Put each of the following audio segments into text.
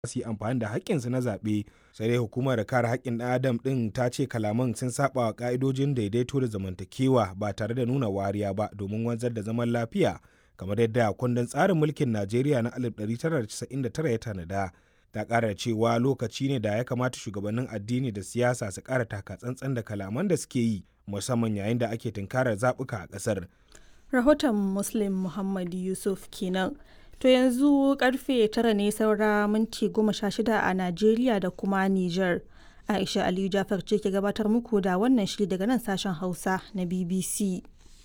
su yi amfani da haƙƙinsu na zaɓe sai dai hukumar kare haƙƙin ɗan adam ɗin ta ce kalaman sun saba wa ƙa'idojin daidaito da zamantakewa ba tare da nuna wariya ba domin wanzar da zaman lafiya kamar yadda kundin tsarin mulkin najeriya na 1999 ya tanada ta ƙara cewa lokaci ne da ya kamata shugabannin addini da siyasa su ƙara taka tsantsan da kalaman da suke yi musamman yayin da ake tunkarar zaɓuka a ƙasar rahoton muslim muhammad yusuf kenan to yanzu karfe tara ne saura minti goma sha shida a najeriya da kuma niger aisha aliyu jafar ce ke gabatar muku da wannan shiri daga nan sashen hausa na bbc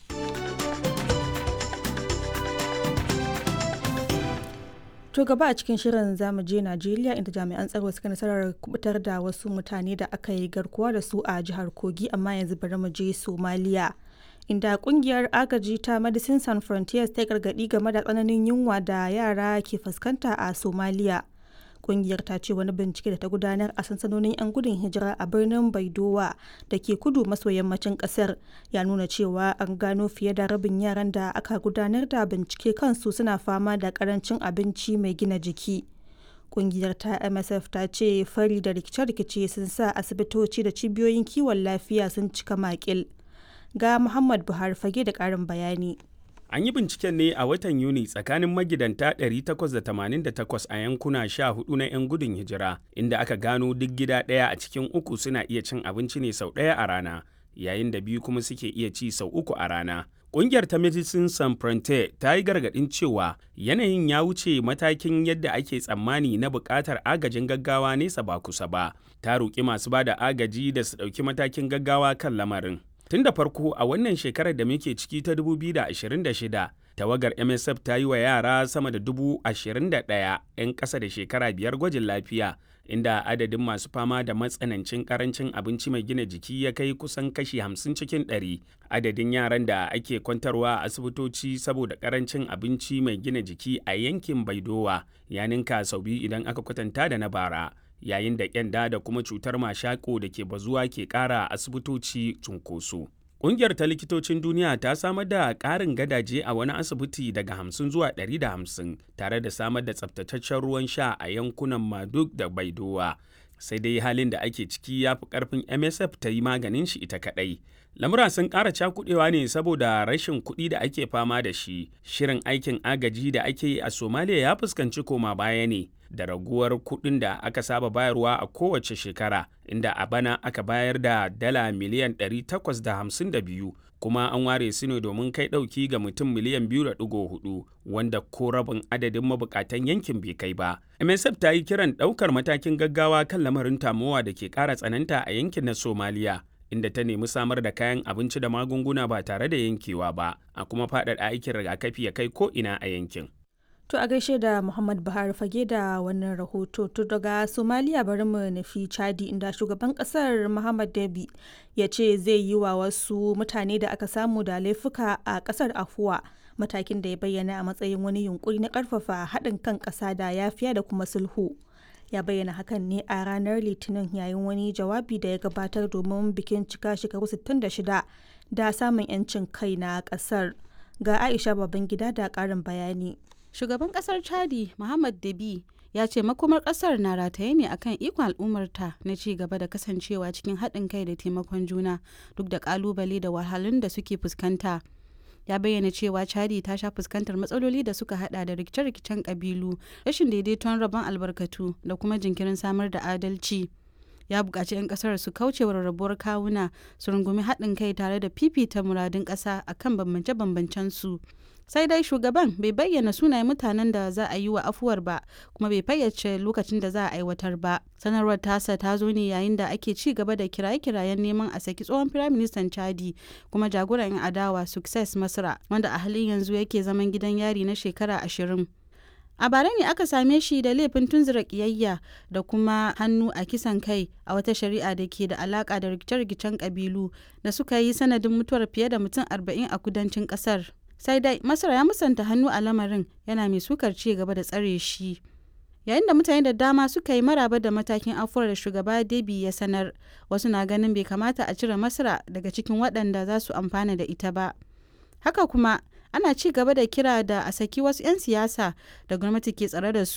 To gaba a cikin shirin zamu je Najeriya inda jami'an tsaro suka nasarar kubutar da wasu mutane da aka yi garkuwa da su a jihar Kogi amma yanzu bari mu je Somalia. Inda kungiyar agaji ta Medicine Sans Frontiers ta gargadi game da tsananin yunwa da yara ke fuskanta a Somalia. Kungiyar ta ce wani bincike da ta gudanar a sansanonin 'yan gudun hijira a birnin Baidowa da ke kudu maso yammacin kasar ya nuna cewa an gano fiye da rabin yaran da aka gudanar da bincike kansu suna fama da karancin abinci mai gina jiki. Kungiyar ta MSF ta ce fari da rikice-rikice sun sa asibitoci da cibiyoyin kiwon lafiya sun cika makil. Ga Muhammad Buhari fage da ƙarin bayani. An yi binciken ne a watan Yuni tsakanin magidanta 888 a yankuna 14 na 'yan gudun hijira, inda aka gano duk gida ɗaya a cikin uku suna iya cin abinci ne sau ɗaya a rana, yayin da biyu kuma suke iya ci sau uku a rana. Ƙungiyar ta Medicine Sans Frontier ta yi gargaɗin cewa yanayin ya wuce matakin yadda ake tsammani na buƙatar agajin gaggawa nesa ba kusa ba. Ta roƙi masu ba da agaji da su ɗauki matakin gaggawa kan lamarin. Tun da farko a wannan shekarar da muke ciki ta 2026, tawagar MSF ta yi wa yara sama da dubu ashirin da ɗaya 'yan ƙasa da shekara biyar gwajin lafiya, inda adadin masu fama da matsanancin ƙarancin abinci mai gina jiki ya kai kusan kashi hamsin cikin ɗari. Adadin yaran da ake kwantarwa a asibitoci saboda ƙarancin abinci mai gina jiki a yankin Baidowa ya ninka sau biyu idan aka kwatanta da na bara. yayin da kyanda da kuma cutar mashako da ke bazuwa ke ƙara asibitoci cunkoso. Ƙungiyar ta likitocin duniya ta samar da ƙarin gadaje a wani asibiti daga hamsin zuwa ɗari da hamsin tare da samar da tsabtataccen ruwan sha a yankunan Maduk da Baidowa. Sai dai halin da ake ciki ya fi ƙarfin MSF ta yi maganin shi ita kaɗai. Lamura sun ƙara cakuɗewa ne saboda rashin kuɗi da ake fama da shi. Shirin aikin agaji da ake yi a Somalia ya fuskanci koma baya ne. da raguwar kuɗin da aka saba bayarwa a kowace shekara inda a bana aka bayar da dala miliyan 852 kuma an ware su ne domin kai ɗauki ga mutum miliyan 2.4 wanda ko rabin adadin mabukatan yankin bai kai ba. MSF ta yi kiran ɗaukar matakin gaggawa kan lamarin tamowa da ke ƙara tsananta a yankin na Somaliya. inda ta nemi samar da kayan abinci da magunguna ba tare da yankewa ba a kuma faɗaɗa aikin rigakafi ya kai ko ina a yankin. To a gaishe da Muhammad Buhari fage da wannan rahoto to daga Somalia bari mu nufi Chadi inda shugaban kasar Muhammad Dabi ya ce zai yi wa wasu mutane da aka samu da laifuka a kasar afuwa matakin da ya bayyana a matsayin wani yunkuri na karfafa haɗin kan ƙasa da yafiya da kuma sulhu. Ya bayyana hakan ne a ranar Litinin yayin wani jawabi da ya gabatar domin bikin cika shekaru 66 da samun 'yancin kai na ƙasar. Ga Aisha Babangida da ƙarin bayani. shugaban kasar chadi muhammad dabi ya ce makomar kasar na rataye ne akan ikon al'ummarta na ci gaba da kasancewa cikin haɗin kai da taimakon juna duk da kalubale da wahalun da suke fuskanta ya bayyana cewa chadi ta sha fuskantar matsaloli da suka hada da rikice-rikicen kabilu rashin daidaiton rabon albarkatu da kuma jinkirin samar da adalci ya buƙaci 'yan ƙasar su kauce wa rarrabuwar kawuna su rungumi haɗin kai tare da fifita muradun ƙasa akan bambance-bambancen su sai dai shugaban bai bayyana sunayen mutanen da za a yi wa afuwar ba kuma bai fayyace lokacin da za a aiwatar ba sanarwar tasa ta zo ne yayin da ake ci gaba da kiraye-kirayen neman a saki tsohon firaministan chadi kuma jagoran 'yan adawa success masra wanda a halin yanzu yake zaman gidan yari na shekara ashirin a bara ne aka same shi da laifin tunzura kiyayya da kuma hannu a kisan kai a wata shari'a da ke da alaka da rikice-rikicen kabilu da suka yi sanadin mutuwar fiye da mutum arba'in a kudancin kasar sai dai masar ya musanta hannu a lamarin yana mai sukar ci gaba da tsare shi yayin da mutane da dama suka yi maraba da matakin afuwar da shugaba debi ya sanar wasu na ganin bai kamata a cire masara daga cikin waɗanda za su amfana da ita ba haka kuma ana ci gaba da kira da a saki wasu 'yan siyasa da gwamnati ke tsare da su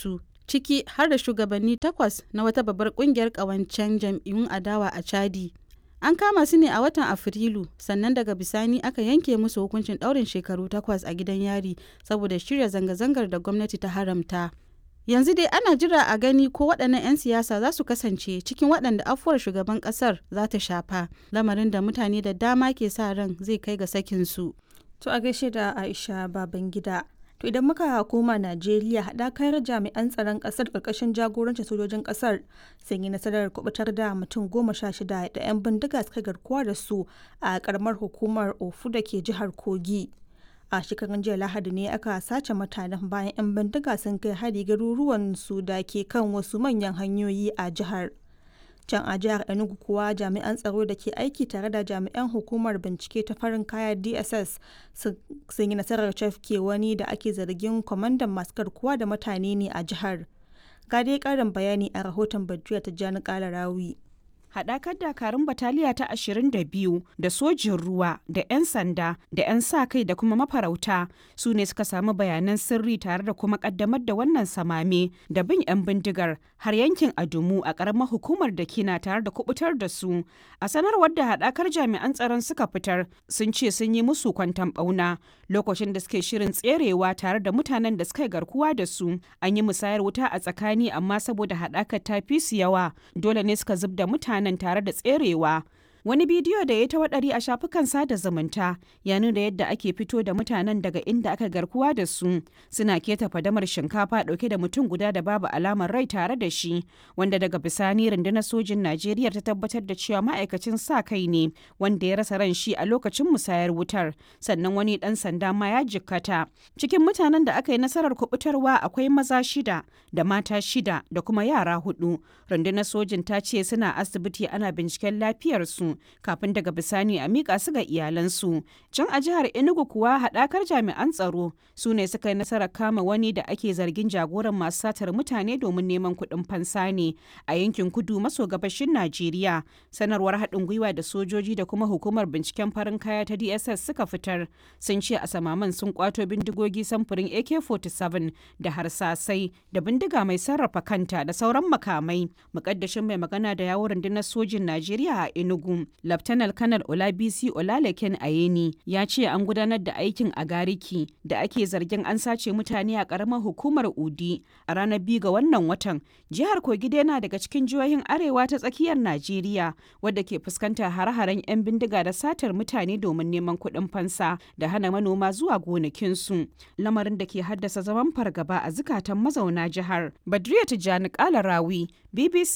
ciki har da shugabanni takwas na wata babbar kungiyar ƙawancen jam'iyyun adawa a Chadi. An kama su ne a watan Afrilu, sannan daga bisani aka yanke musu hukuncin ɗaurin shekaru takwas a gidan yari saboda shirya zanga-zangar da gwamnati ta haramta. Yanzu dai ana jira a gani ko waɗannan 'yan siyasa za su kasance cikin waɗanda afuwar shugaban ƙasar za ta shafa, lamarin da mutane da dama ke sa ran zai kai ga sakinsu. To a gaishe da Aisha Babangida. To idan muka koma Najeriya haɗakar jami'an tsaron ƙasar ƙarƙashin jagorancin sojojin ƙasar sun yi nasarar kubutar da mutum goma sha shida da 'yan bindiga suka garkuwa da su a ƙaramar hukumar Ofu da ke jihar Kogi. A shekarun jiya Lahadi ne aka sace mutanen bayan 'yan bindiga sun kai hari garuruwan su da ke kan wasu manyan hanyoyi a jihar. can a jihar enugu kuwa jami'an tsaro da ke aiki tare da jami'an hukumar bincike ta farin kaya dss sun yi nasarar cafke wani da ake zargin kwamandan masu garkuwa da mutane ne a jihar ga dai karin bayani a rahoton badriya ta jani kala rawi haɗakar dakarun bataliya ta 22 da sojin ruwa da 'yan sanda da 'yan sa kai da kuma mafarauta su ne suka samu bayanan sirri tare da kuma ƙaddamar da wannan samame da bin 'yan bindigar har yankin adumu a ƙaramar hukumar da kina tare da kubutar da su a sanarwar da haɗakar jami'an tsaron suka fitar sun ce sun yi musu kwantan ɓauna lokacin da suke shirin tserewa tare da mutanen da suka garkuwa da su an yi musayar wuta a tsakani amma saboda haɗakar ta fi su yawa dole ne suka zub da mutane nan tare da tserewa wani bidiyo da ya ta waɗari a shafukan sada zumunta ya nuna yadda ake fito da mutanen daga inda aka garkuwa da su suna keta fadamar shinkafa ɗauke da mutum guda da babu alamar rai tare da shi wanda daga bisani rundunar sojin najeriya ta tabbatar da cewa ma'aikacin sa kai ne wanda ya rasa ran shi a lokacin musayar wutar sannan wani ɗan sanda ma ya jikkata cikin mutanen da aka yi nasarar kubutarwa akwai maza shida da mata shida da kuma yara hudu rundunar sojin ta ce suna asibiti ana binciken lafiyarsu kafin daga bisani a miƙa su ga iyalansu. Can a jihar Enugu kuwa haɗakar jami'an tsaro su ne suka yi nasarar kama wani da ake zargin jagoran masu satar mutane domin neman kuɗin fansa ne a yankin kudu maso gabashin Najeriya. Sanarwar haɗin gwiwa da sojoji da kuma hukumar binciken farin kaya ta DSS suka fitar sun ce a samaman sun kwato bindigogi samfurin AK-47 da harsasai da bindiga mai sarrafa kanta da sauran makamai. Mukaddashin mai magana da yawon rundunar sojin Najeriya a Enugu Laftanar Kanar Olabisi Olalekin Ayeni ya ce an gudanar da aikin a Gariki da ake zargin an sace mutane a ƙaramar hukumar Udi a ranar biyu ga wannan watan. Jihar Kogi yana daga cikin jihohin arewa ta tsakiyar Najeriya wadda ke fuskantar hare-haren 'yan bindiga da satar mutane domin neman kuɗin fansa da hana manoma zuwa gonakinsu. Lamarin da ke haddasa zaman fargaba a zukatan mazauna jihar. Badriya Tijjani Kalarawi, BBC